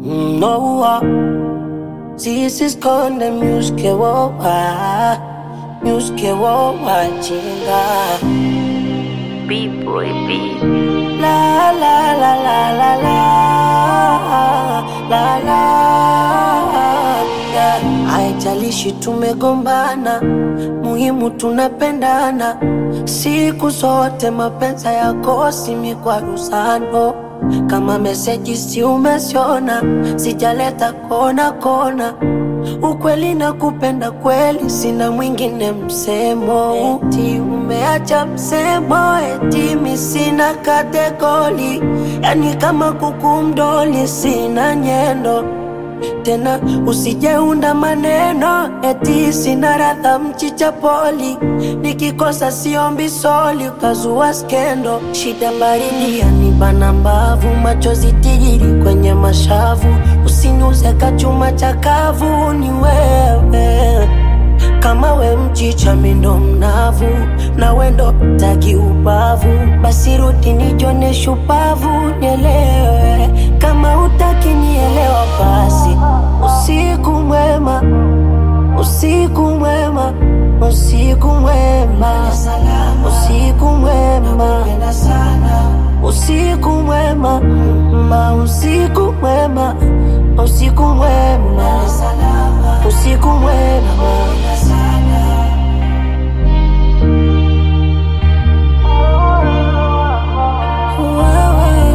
Noa sisi konde myuske wowa myuske wowa chinga B-boy B. la la la la la la la la yeah. Haijalishi tumegombana, muhimu tunapendana siku zote. Mapenzi yakosi mikwaruzano, kama meseji si umesiona, sijaleta kona kona ukweli na kupenda kweli, sina mwingine msemo. Eti umeacha msemo, eti mi sina kategori, yani kama kuku mdoli, sina nyendo tena usijeunda maneno eti sina radha mchicha poli, nikikosa siombi soli, ukazua skendo. Shida baridi yanibana mbavu, machozi tijiri kwenye mashavu, usiniuze kachuma chakavu, ni wewe kama we mchicha mindo mnavu na wendo taki ubavu, basi rudi nijone shupavu, nielewe kama utaki nielewa, basi usiku mwema, usiku mwema, usiku mwema, usiku mwema, usiku mwema, ma usiku mwema, usiku mwema, usiku mwema. Wewe,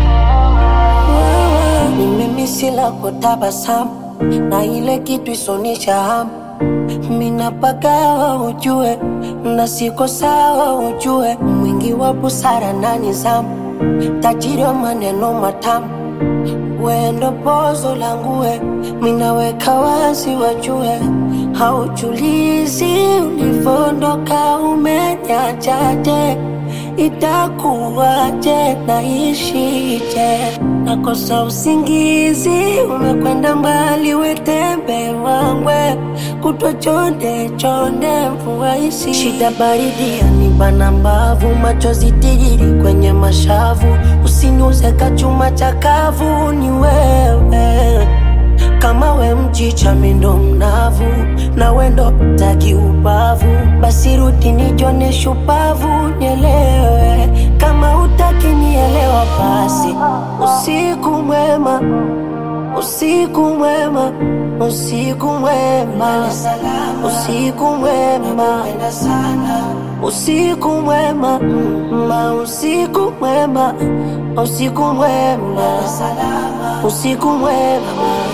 wewe, ni mimi sila kutabasamu na ile kitu isonisha hamu minapagawa ujue na siko sawa ujue mwingi wa busara na nizamu tajiri wa maneno matamu wendo pozo langue minaweka wazi wajue haujulizi ulivondoka umenyachaje itakuwaje naishije nakosa usingizi umekwenda mbali wetembe wangwe kutwa chonde chonde mvua isi shida baridi yanibana mbavu machozi tijiri kwenye mashavu usiniuze kachuma chakavu ni wewe kama we mchicha mindo mnavu na wendo taki ubavu, basi rudi nijone shupavu, nielewe kama utaki nielewa, basi usiku mwema, usiku mwema, usiku mwema, usiku mwema, usiku mwema, ma usiku mwema, usiku mwema, usiku mwema.